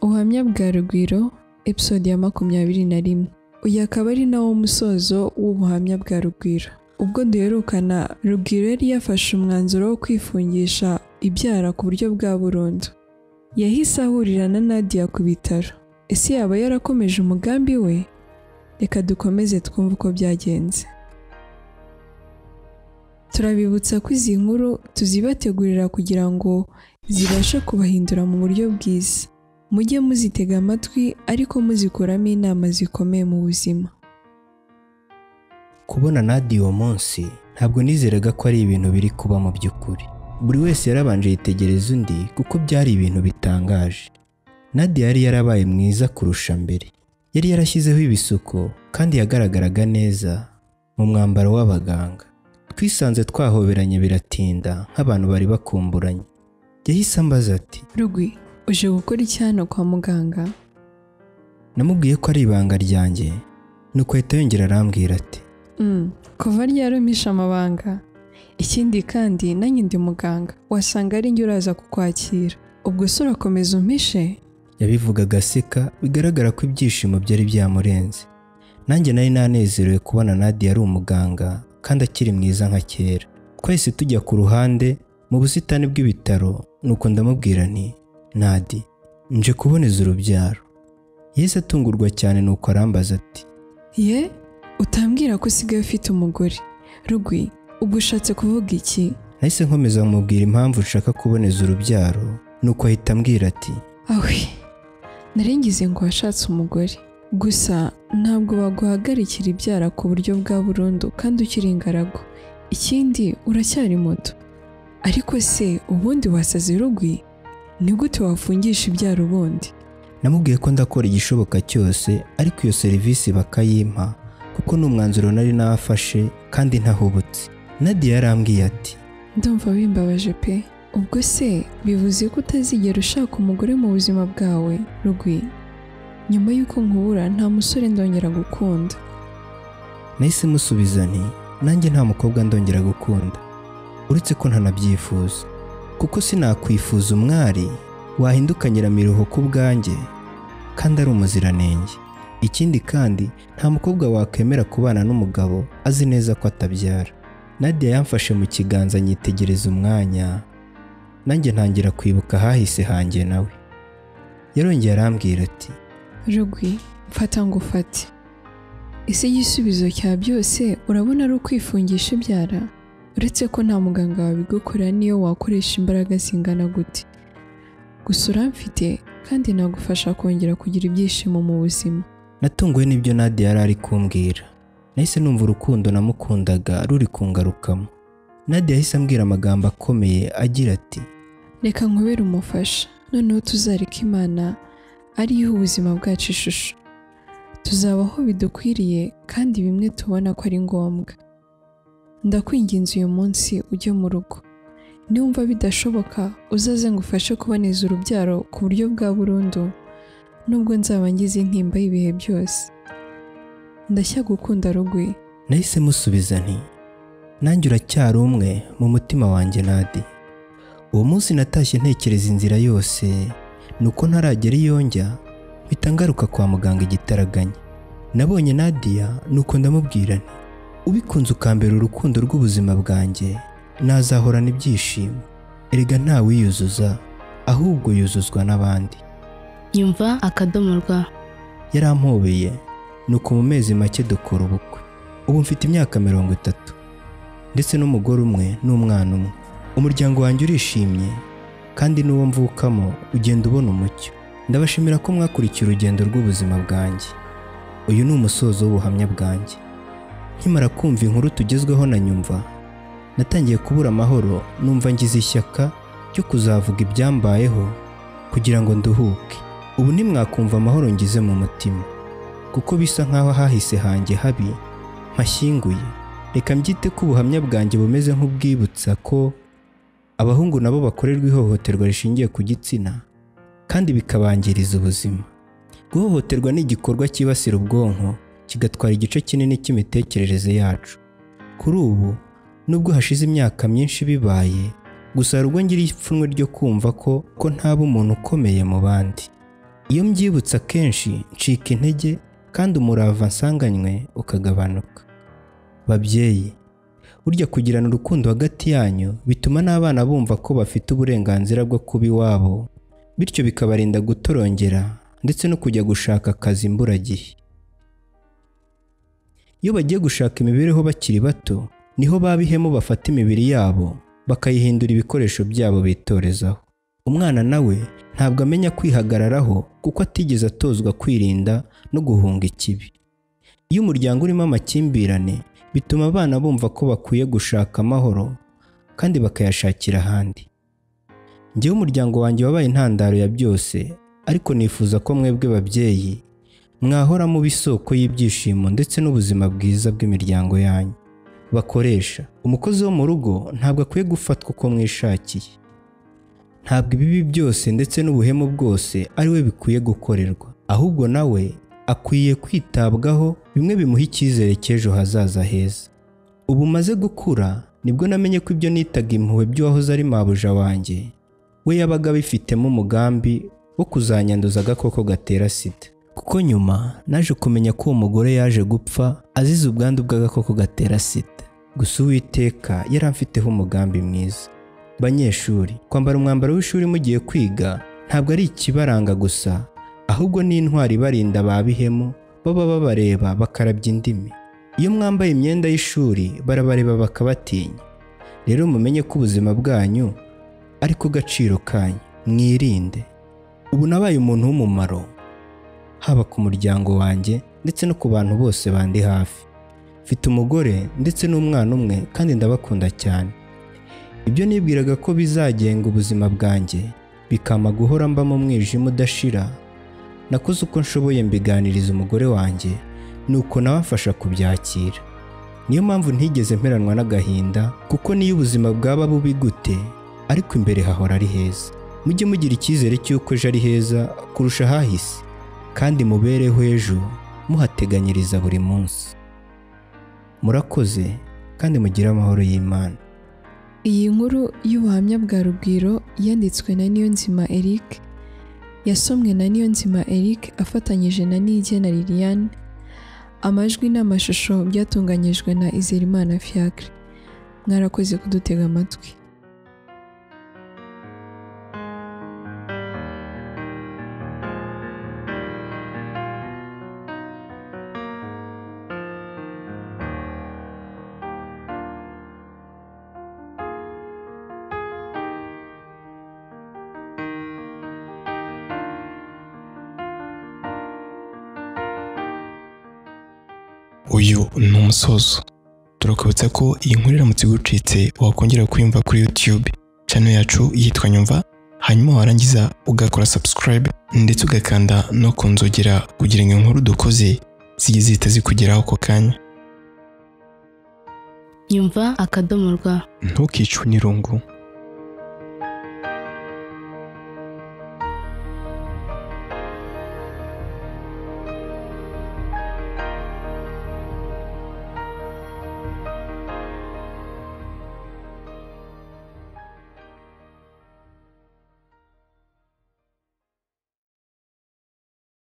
ubuhamya bwa rugwiro episode ya makumyabiri na rimwe uyu akaba ari nawo musozo w'ubuhamya bwa rugwiro ubwo duherukana rugwiro yari yafashe umwanzuro wo kwifungisha ibyara ku buryo bwa burundu yahise ahurira na nadia ku bitaro ese yaba yarakomeje umugambi we reka dukomeze twumve uko byagenze turabibutsa ko izi nkuru tuzibategurira kugira ngo zibashe kubahindura mu buryo bwiza mujye muzitega amatwi ariko muzikuramo inama zikomeye mu buzima kubona nadi uwo munsi ntabwo nizeraga ko ari ibintu biri kuba mu by'ukuri buri wese yarabanje yitegereza undi kuko byari ibintu bitangaje nadi yari yarabaye mwiza kurusha mbere yari yarashyizeho ibisuko kandi yagaragaraga neza mu mwambaro w'abaganga twisanze twahoberanye biratinda nk'abantu bari bakumburanye yahise ambaza ati rugwi uje gukora iki hano kwa muganga namubwiye ko ari ibanga ryanjye nuko ahita yongera arambwira ati Mm, kuva ryarumisha amabanga ikindi kandi nanjye ndi muganga wasanga ari njye uraza kukwakira ubwo se urakomeza umpishe yabivugaga aseka bigaragara ko ibyishimo byari byamurenze nanjye nari nanezerewe kubona nadi ari umuganga kandi akiri mwiza nka kera twahise tujya ku ruhande mu busitani bw'ibitaro nuko ndamubwira nti nadi nje kuboneza urubyaro yahise atungurwa cyane nuko arambaza ati ye utambwira ko usigaye ufite umugore rugwi ubwo ushatse kuvuga iki nahise nkomeza kumubwira impamvu nshaka kuboneza urubyaro nuko ahita ambwira ati awe narengize ngo washatse umugore gusa ntabwo baguhagarikira ibyara ku buryo bwa burundu kandi ukiri ingaragu ikindi uracyari muto ariko se ubundi wasaze rugwi ni gute wafungisha ibyara ubundi namubwiye ko ndakora igishoboka cyose ariko iyo serivisi bakayimpa kuko ni umwanzuro nari nafashe kandi ntahubutse nadiya yarambwiye ati ndumva wimbabaje pe ubwo se bivuze ko utazigera ushaka umugore mu buzima bwawe rugwi nyuma y'uko nkubura nta musore ndongera gukunda nahise musubiza nti nanjye nta mukobwa ndongera gukunda uretse ko ntanabyifuza kuko sinakwifuza umwari wahindukanyira miruho ku bwanjye kandi ari umuziranenge ikindi kandi nta mukobwa wakwemera kubana n'umugabo azi neza ko atabyara nadia yamfashe mu kiganza nyitegereza umwanya nanjye ntangira kwibuka ahahise hanjye nawe yarongeye arambwira ati rugwi mfata ngo ufate ese igisubizo cya byose urabona ari ukwifungisha ibyara uretse ko nta muganga wabigukorera n'iyo wakoresha imbaraga zingana gute gusa uramfite kandi nagufasha kongera kugira ibyishimo mu buzima natunguwe n'ibyo nadia yari ari kumbwira nahise numva urukundo namukundaga ruri kungarukamo nadia yahise ambwira amagambo akomeye agira ati reka nkubere umufasha noneho tuzareka imana ariyo ubuzima bwacu ishusho tuzabaho bidukwiriye kandi bimwe tubona ko ari ngombwa ndakwinginze uyu munsi ujye mu rugo niwumva bidashoboka uzaze ngufashe kuboneza urubyaro ku buryo bwa burundu nubwo nzaba ngize intimba y'ibihe byose ndashya gukunda rugwi nahise musubiza nti nanjye uracyari umwe mu mutima wanjye nadi uwo munsi natashye ntekereza inzira yose nuko ntaragera iyo njya mpita ngaruka kwa muganga igitaraganya nabonye nadia nuko ndamubwira nti ubikunze ukambera urukundo rw'ubuzima bwanjye nazahorana ibyishimo erega ntawiyuzuza ahubwo yuzuzwa n'abandi nyumva akadomo rwa yarampobeye nuko mu mezi make dukora ubukwe ubu mfite imyaka mirongo itatu ndetse n'umugore umwe n'umwana umwe umuryango wanjye urishimye kandi n'uwo mvukamo ugenda ubona umucyo ndabashimira ko mwakurikiye urugendo rw'ubuzima bwanjye uyu ni umusozo w'ubuhamya bwanjye nkimara kumva inkuru tugezweho na nyumva natangiye kubura amahoro numva ngize ishyaka ryo kuzavuga ibyambayeho kugira ngo nduhuke ubu ntimwakumva amahoro ngize mu mutima kuko bisa nk'aho hahise hanjye habi mpashyinguye reka mbyite ko ubuhamya bwanjye bumeze nk'ubwibutsa ko abahungu nabo bakorerwa ihohoterwa rishingiye ku gitsina kandi bikabangiriza ubuzima guhohoterwa ni igikorwa cyibasira ubwonko kigatwara igice kinini cy'imitekerereze yacu kuri ubu nubwo hashize imyaka myinshi bibaye gusa hari ubwo ngira ipfunwe ryo kumva ko ko ntaba umuntu ukomeye mu bandi iyo mbyibutse akenshi ncika intege kandi umurava nsanganywe ukagabanuka babyeyi burya kugirana urukundo hagati yanyu bituma n'abana bumva ko bafite uburenganzira bwo kuba iwabo bityo bikabarinda gutorongera ndetse no kujya gushaka akazi imburagihe iyo bagiye gushaka imibereho bakiri bato niho babihemo bafata imibiri yabo bakayihindura ibikoresho byabo bitorezaho umwana nawe ntabwo amenya kwihagararaho kuko atigeze atozwa kwirinda no guhunga ikibi iyo umuryango urimo amakimbirane bituma abana bumva ko bakwiye gushaka amahoro kandi bakayashakira ahandi njyewe umuryango wanjye wabaye intandaro ya byose ariko nifuza ko mwebwe babyeyi mwahora muba isoko y'ibyishimo ndetse n'ubuzima bwiza bw'imiryango yanyu bakoresha umukozi wo mu rugo ntabwo akwiye gufatwa uko mwishakiye ntabwo ibibi byose ndetse n'ubuhemu bwose ari we bikwiye gukorerwa ahubwo nawe akwiye kwitabwaho bimwe bimuha icyizere cy'ejo hazaza heza ubu maze gukura nibwo namenye ko ibyo nitaga impuhwe by'uwahoze ari mabuja wanjye we yabaga abifitemo umugambi wo kuzanyanduza agakoko gatera sida kuko nyuma naje kumenya ko uwo mugore yaje gupfa azize ubwandu bw'agakoko gatera sida gusa uwiteka yari amfiteho umugambi mwiza banyeshuri kwambara umwambaro w'ishuri mugiye kwiga ntabwo ari ikibaranga gusa ahubwo ni intwari ibarinda ba bihemu baba babareba bakarabya indimi iyo mwambaye imyenda y'ishuri barabareba bakabatinya rero mumenye ko ubuzima bwanyu ari ku gaciro kanyu mwirinde ubu nabaye umuntu w'umumaro haba ku muryango wanjye ndetse no ku bantu bose bandi hafi mfite umugore ndetse n'umwana umwe kandi ndabakunda cyane ibyo nibwiraga ko bizagenga ubuzima bwanjye bikama guhora mba mu mwijima udashira nakoze uko nshoboye mbiganiriza umugore wanjye nuko nawe afasha kubyakira niyo mpamvu ntigeze mperanwa n'agahinda kuko n'iyo ubuzima bwaba bubi gute ariko imbere hahora ari heza mujye mugira icyizere cy'uko ejo ari heza kurusha ahahise kandi mubereho ejo muhateganyiriza buri munsi murakoze kandi mugire amahoro y'imana Iyi nkuru y'ubuhamya bwa Rugwiro yanditswe na Niyonzima Eric, yasomwe na Niyonzima Eric afatanyije na Niyigena Liliane, amajwi n'amashusho byatunganyijwe na Izerimana Fiacre. Mwarakoze kudutega amatwi. uyu ni umusozo turakubutsa ko iyi nkuru iramutse igucitse wakongera kuyumva kuri YouTube channel yacu yitwa nyumva hanyuma warangiza ugakora subscribe ndetse ugakanda no ku nzogera kugira ngo inkuru dukoze zijye zihita zikugeraho ako kanya nyumva akadomo rwa ntukicwe n'irungu